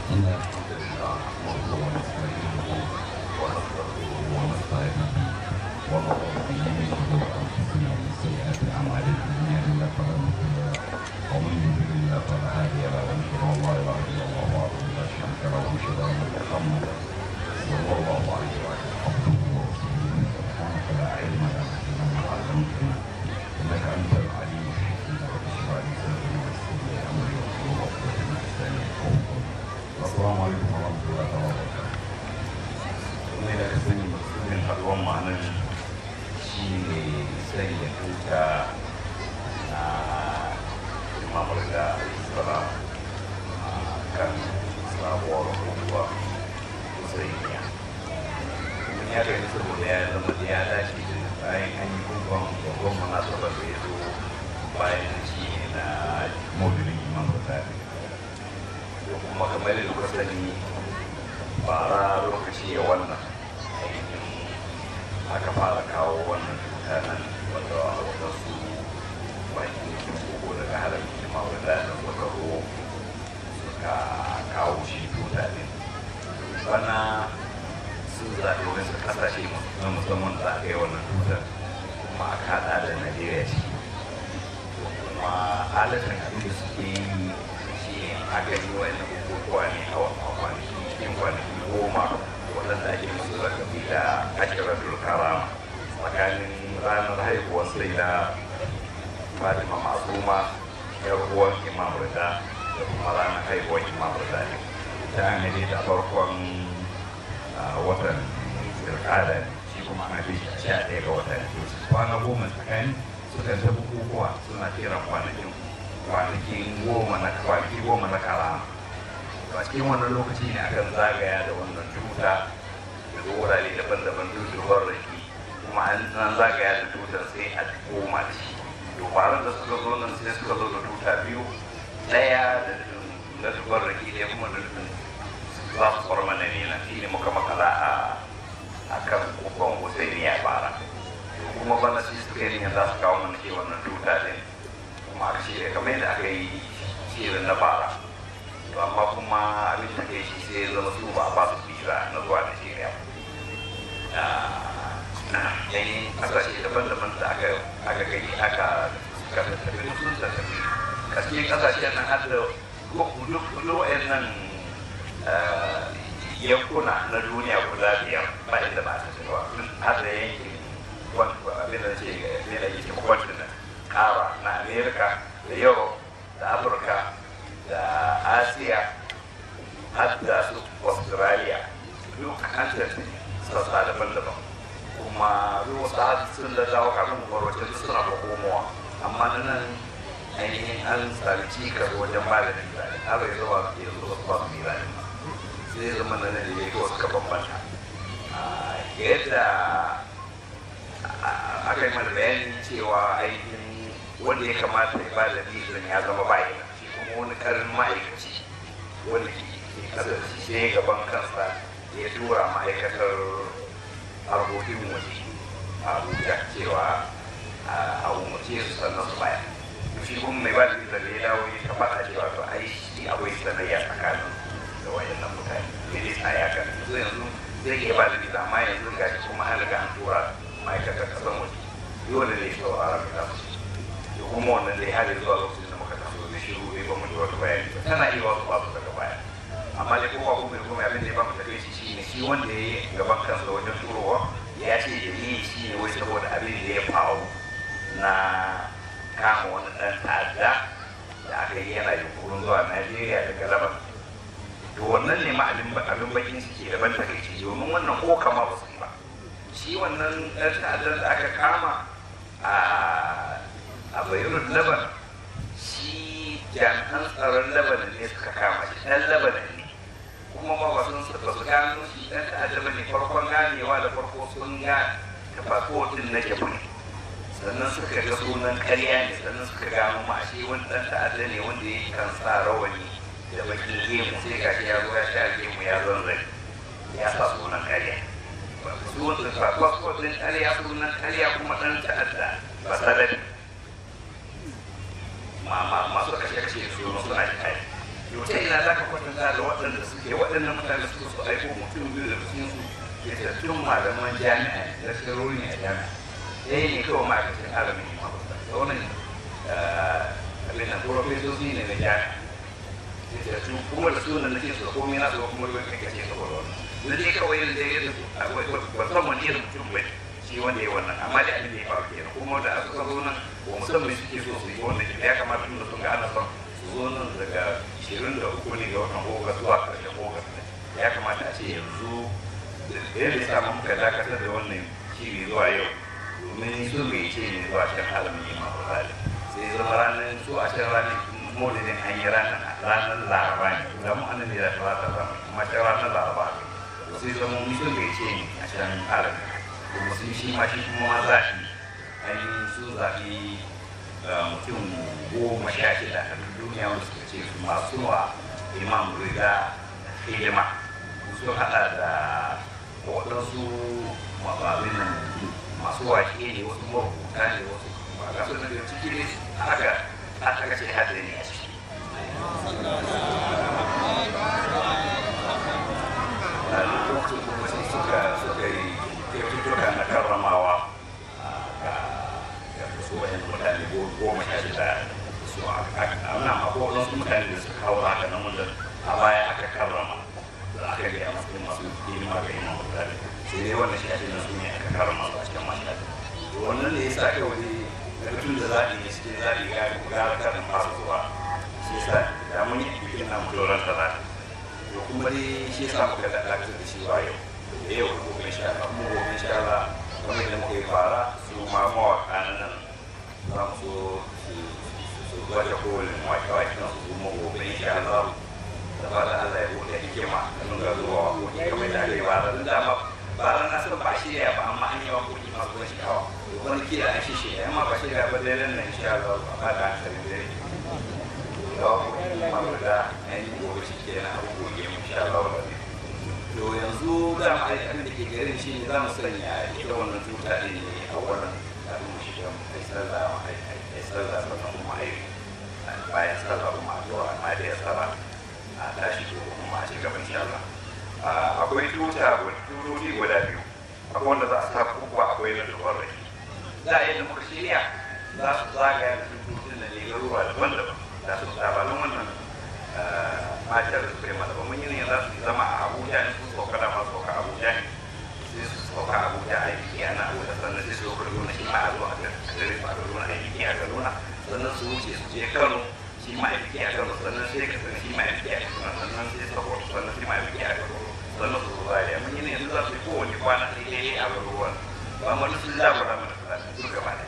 إن الحمد لله نحمده ونستعينه ونستغفره ونستعينه ونعوذ به من شرور أنفسنا ومن سيئات أعمالنا من يهد الله فلا مضل له ومن يضلل الله فلا هادي له ونشهد أن لا إله إلا الله وحده لا شريك له ونشهد أن محمدا صلى الله عليه وآله عبده ورسوله سبحانك لا علم لنا إلا ما علمتنا إنك أنت العليم الحكيم رب اشرح لي صدري ويسر لي أمري واحلل عقدة من لساني يفقهوا قولي السلام عليكم ورحمة الله وبركاته ne da sani musulmin haɗuwan ma'anar shi ne sanya tuta na imamar da islam a kan sabuwar ruwa husainiya kuma ya gani saboda ya zama da ya dace da bayan an yi gugun babban munasabar da ya zo bayan shi ne na maulidin imam da kuma kamar da kuka sani bara lokaci ya wannan ainihin aka fara kawo wannan cuta nan wanda wadansu bakin kin koko daga halar kima wanda da suka ro suka kawo shi cuta ne bana sun zaɓi wasu ƙasashe na musamman da aka yi wannan cutar kuma aka haɗa da najeriya ciki kuma halittar abin da suke yi shi a gani wa'annan bukukuwa ne a kwanaki cikin kwanaki goma waɗanda ake musu zakabi da ashiratul karama tsakanin ranar haihuwar sai da fatima masuma yar uwan imam rida da kuma ranar haihuwar imam rida ne ta an haife ta farkon watan zirkada ne shi kuma an haife shi sha ɗaya ga watan kwana goma tsakani sukan ta bukukuwa suna kiran kwanakin kwanakin goma na kwanaki goma na karama a cikin wannan lokaci ne akan zagaya da wannan tuta da wurare daban-daban dudurwar rake kuma an zagaya da tutar sai a koma da shi dubaran da suka zo nan sai suka zo da tuta biyu ɗaya da na dubar rake ɗaya kuma da nufin za su kwar mana ne na shi ne muka makala a kan kofan husaini ya fara kuma bana shi suka yi za su kawo mana shi wannan tuta ɗin kuma aka shirya kamar yadda aka yi shirin na fara to amma kuma abin da kai shi sai zama su ba ba su visa na zuwa Najeriya yayin kasashe daban-daban da aka aka gani aka suka tafi sun da tafi kasashe kasashe nan har da duk wa'annan yankuna na duniya guda biyar ba inda ba ta tafiwa har da yankin abin da ce ne da yake continent kara na america da europe da afirka da asiya har da su australia duk an tafi sassa daban-daban kuma ruwa sa sun da dawo kafin warwace duk suna ba komowa amma na nan ainihin an sami cikar wajen ba da nizari har ya zuwa ke zuwa ba su nizari sai zama na nan da ya wasu ka bambanta yadda aka yi mana bayani cewa ainihin wanda ya kamata ya ba da nizari ya zama ba yana wani karin ma'aikaci wanda ke kasar sai gaban kansa ya tura ma'aikatar harkokin waje a abuja cewa a umarce su sannan su baya shi kuma mai ba da da ya dawo ya faɗa cewa to ai shi akwai sanayya tsakanin da wayannan mutane ya dai tsaya kan yanzu yanzu zai iya ba da visa amma yanzu ga shi kuma an riga an tura ma'aikatar kasan waje dole ne shi a rafi da su kuma wannan dai har zuwa lokacin da muka taso da shiru ne ba mu ji wata bayani ba tana iya wasu babu daga baya amma dai kowa kuma da kuma abin da ya ba mu tafiye shi shi ne shi wanda ya yi gaban kansa wajen turowa ya ce da yi shi ne wai saboda abin da ya faru na kama wani ɗan ta'adda da aka yi yana yunkurin zuwa najeriya daga laban to wannan ne ma abin bakin ciki daban takaici domin wannan ko kama ba su yi ba shi wannan ɗan ta'addan da aka kama a bayrut laban shi jami'an tsaron labanan ne suka kama shi ɗan labanan ne kuma ba sun ba su gano shi ɗan ta'adda ba ne farkon ganewa da farko sun ga tafafotin na japan sannan suka ga sunan karya ne sannan suka gano ma shi wani ɗan ta'adda ne wanda ya kan sa rawani da bakin gemu sai ga shi ya zo ya sha gemu ya zanzare ya sa sunan karya su wanda tafafotin karya sunan karya kuma ɗan ta'adda ba sadari masu kashe-kashe su suna da kai yau ta ina za ka kwatanta da waɗanda suke waɗannan mutane suka su aiko mutum biyu da cikin su fitattun malaman jami'a da shirori a jami'a ɗaya ne kawai ma'aikacin alamin yi mafuta sauran abin da profesoci ne na jami'a fitattu kuma da sunan na ce su komai na su kuma ruwan kake ce saboda wannan da dai kawai yin da yadda ba san wani irin mutum bai shi wanda ya wannan amma da abin da ya faru kenan kuma da aka zo nan ba musamman suke so su yi wannan ya kamata tun da sun ga ana son su zo nan daga ishirin da uku ne ga watan ogas zuwa ƙarshen ogas ya kamata a ce yanzu da yadda ya samu muka dakatar da wannan shiri zuwa yau domin sun bai ce ne zuwa can alamin yi masu zalim sai zama ranar su a can ranar maulidin an yi ranar ranar laraba ne da mu an ne da talata zama kuma can ranar laraba ne sai zama mun sun bai ce ne a can alamin kuma sun shi ma shi kuma ma zaɓi ainihin sun zaɓi mutum goma sha shida a duniya wanda suka ce su masu wa imam riga hidima sun haɗa da waɗansu mababin masu wake ne wasu marubuta ne wasu ba ga su daga ciki ne haka aka ce hada ne a ciki a lokacin kuma sai suka suka yi kyaututtuka na karramawa ga su wayan mutane goma sha shida su a nan akwai wasu mutane da suka kawo haka nan wanda a baya aka karrama da aka gaya masu masu hidima ga imam mutane sai dai wannan shafi na su ne aka karrama su a cikin mashafi wannan ne ya sa kawai daga tun da zaɓi ne cikin zaɓi ga gara karin masu zuwa shi sa da mun yi bikin na mutuwar talata to kuma dai shi sa muka da dakatar da shi ba yau da yau ko gobe insha Allah mu gobe insha Allah kamar yadda muka yi fara su ma mawaƙa na nan za mu so su gwaje kolin waƙe-waƙe na su kuma gobe insha Allah da fatan Allah ya buɗe hikima da nuna zuwa waƙoƙi kamar da aka yi bara da dama bara na san ba shirya ba amma an yi waƙoƙi masu ban sha'awa wani kila an shi shirya amma ba shirya ba dai nan insha Allah ba ba da hankali dai da waƙoƙi masu da an yi gobe shi ke na abubuwa mu insha Allah ba to yanzu za mu aiki abin da ke garin shi ne za mu sanya ita wannan tuta ɗin ne a wannan abin mu shiga mu kai sallah mu kai sallah sannan kuma aiki bayan sallah kuma a zuwa amma da ya saba a tashi ko kuma a ci gaba insha Allah akwai tuta tutoti guda biyu akwai wanda za a sa kuma akwai na dubar rai za a yi da muka shirya za su zagaya da tututun da ne garuruwa daban-daban da su labarin wannan matar da suka yi mata ba mun yi ne za su zama a abuja ne su sauka da masu sauka abuja ne sai su sauka abuja a yi a na abuja sannan sai su sauka kaduna shi ma a zuwa a gare su a kaduna a yi a kaduna sannan su wuce su je kano shi ma a yi a kano sannan sai ka san shi ma a yi a kano sannan sai sokoto sannan shi ma a yi a kano sannan su zuwa ya mun yi ne yanzu za su yi kowane kwana sai dai a garuruwan ba mu sun labura mana fulani duk gaba da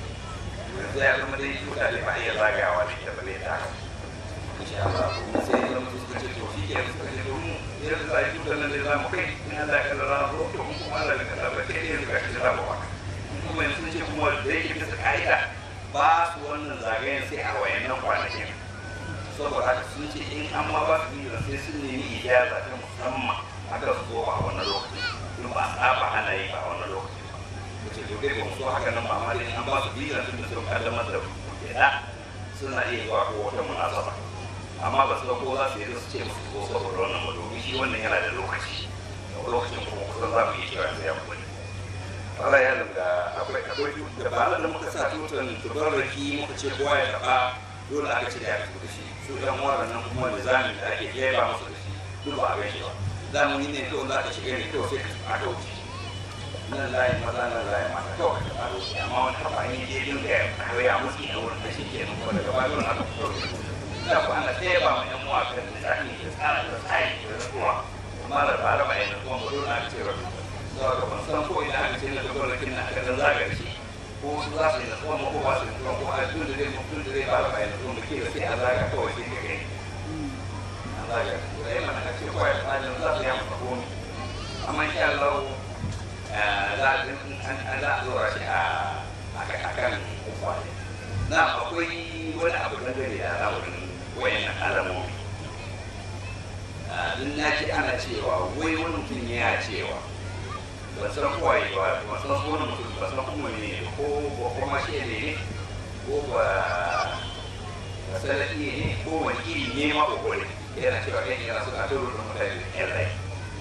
yanzu ya zama dai tuta ne ba a iya zagawa da ita ba ne ta haka insha Allah kuma sai ya zama suka ce to shi ke suka ce to mu yanzu za a yi tutar nan dai za mu kai in Allah ya kallara na zo to mu kuma Allah ya kallara ba kai yanzu ga shi za mu waka kuma yanzu sun ce kuma da yake bisa ka'ida ba su wannan zagayen sai a wayannan kwanakin saboda haka sun ce in an ma ba su yi sai sun nemi ijaza ta musamman aka su zo a wannan lokacin in ba a saba ana yi ba a wannan lokacin ba ce to dai ba mu so haka nan ba amma dai an ba su biyu tun da sun kaddamar da gida suna iya zuwa ko wata munasaba amma ba su ga ko za su yi su ce musu zo saboda wannan ba domin shi wannan yana da lokaci lokacin kuma kusan za mu iya cewa sai ya kuma Allah ya zanga akwai akwai da ba da muka sa tutan tubarraki muka ce kowa ya taba dole aka ce ya tafi da shi su ɗan wannan nan kuma da zamin da ake jeba musu da shi duk ba a gaishe ba zamani ne kawai za ka shiga ne kawai sai ka aka wuce nan layin maza nan layin mata kawai ka faro amma wani haɓa ne je dinga ya kawai musu ne wurin da shi ke nan kuma daga bayan aka fito da ku ana ɗaya ba mu ƴan mawaƙa da tsari da tsara da tsari da rasuwa amma da ba da bayan kuma ba dole aka ce rabu zuwa ga ban san ko ina aka ce na tabbarakin na aka dan zaga shi ko su za su yi nasuwa ko ba su yi nasuwa ko a tun da zai mutum da zai ba da bayan nasuwa da ke da sai a zaga kawai sai ka gani an zaga da yi mana ake kwaya tsarin za su yi masa komi amma insha Allah za a zora shi a kan kwaye na akwai wani abu na gari da al'amarin wayan alamomi duk na ce ana cewa wai wani mutum ya cewa ba san kwaye ba ba san su wani mutum ba san kuma ne ko ba kuma shi ne ko ba ba sanadi ne ko wani iri ne ma ko ne yana cewa ɗan yana suna ta rudin mutane da ƴan rai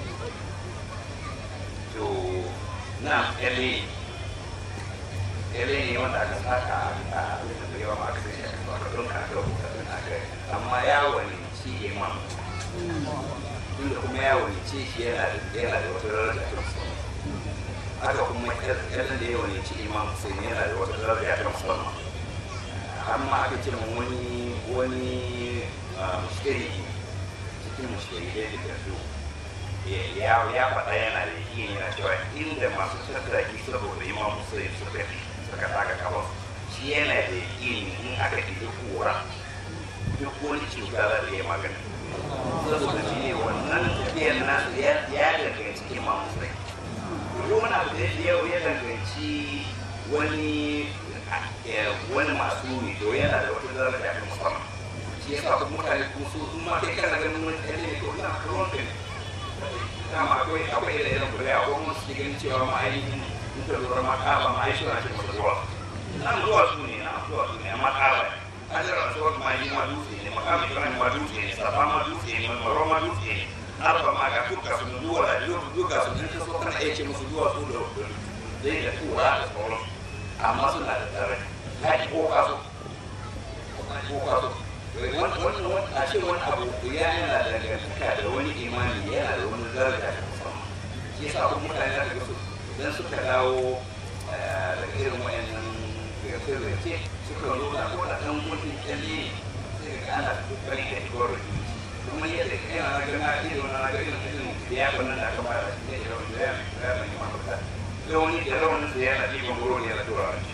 to na ƴalle ƴalle ne wanda aka saka a abin da yawa ma aka sai shi aka saka don ka rubuta don aka amma yawon shi imam tunda kuma yawon ce shi yana da wata daraja ta musamman haka kuma yadda da yawon ci imam sai yana da wata daraja ta musamman amma aka ce mun wani wani mushkiri cikin mushkiri da da su ya ya faɗa yana da yi yana cewa inda masu tattaki saboda imam sai suka suka saka kafa shi yana da yi in aka ɗi kura duk wani cuta za ta yi magana saboda shi ne wannan tafiyar nasu ya danganci imam sai duk wani abu da yau ya danganci wani wani masu ne to yana da wata daraja ta musamman shi ya sa kuma mutane kuma su sun ma kai kana ganin wani ɗan ne to ina ruwan ka ne dama akwai akwai da irin guda akwai kuma su ganin cewa ma ainihin in ka lura ma ƙaba ma ai suna ce masa zuwa nan zuwa su ne nan zuwa su ne amma ƙaba ne hajjar rasuwar ma yi ma dutse ne makamin ibrahim ma dutse ne safa ma dutse ne maro ma dutse ne arba ma ga duka su duwa da duka su in ka so kana iya ce musu duwa su da zai da tura da sauran amma suna da tsare haƙi ko kaso ko kaso wannan a ce wani abu ya yana da dangantaka da wani imani yana da wani daraja da musamman shi yasa kuma mutane da su idan suka dawo daga irin wayannan gafe-gafe suka zo na ko da ɗan gudun kyalle sai ga ana kokari da igoro kuma yadda yana na gana irin na ga irin irin da ya kwanan da aka fara shi ne da wani da ya ya mai ma mata da wani da rawan da yana ɗiban goro ne yana tura wani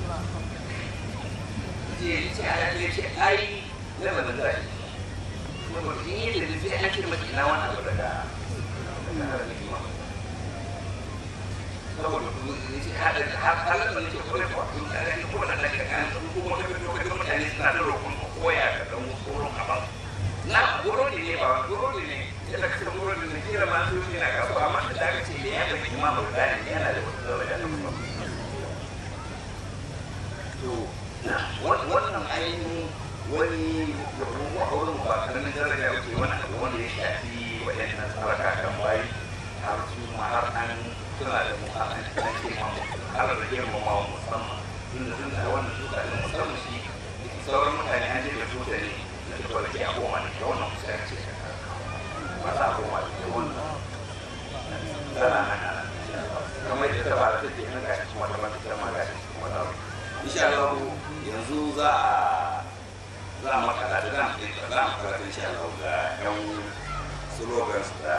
ce ce a ya ce ai lama da zai saboda in yi da sai an kirma ina wani abu daga daga hikima saboda halar da nake kwarai kwa kun tare da kowane da ka kan kuma ka fito ka ga mutane suna da roƙon koya ka dan tsoron a ba na goro ne ne ba goro ne ne yadda ka san goro ne ne kira ma su ne na kasuwa amma da aka ce da ya bai kuma ba da ne yana da wata daraja ta musamman to wannan ainihin wani wurin ba karamin daraja ba ce wani abu wanda ya shafi waɗannan saraka kan bayi har su ma har an suna da mu har an ce ma har da girmama wa musamman tunda tun da wannan tuta da musamman shi sauran mutane an je da tuta ne da tuta da ke a goma ne da wannan kusa ya ce ba za a goma da wannan tana nan a kamar yadda ta ba ta ce na gashi kuma ta ba ta ma gashi kuma ta insha Allah yanzu za a za a makala da za a makala insha Allah ga yan slogans da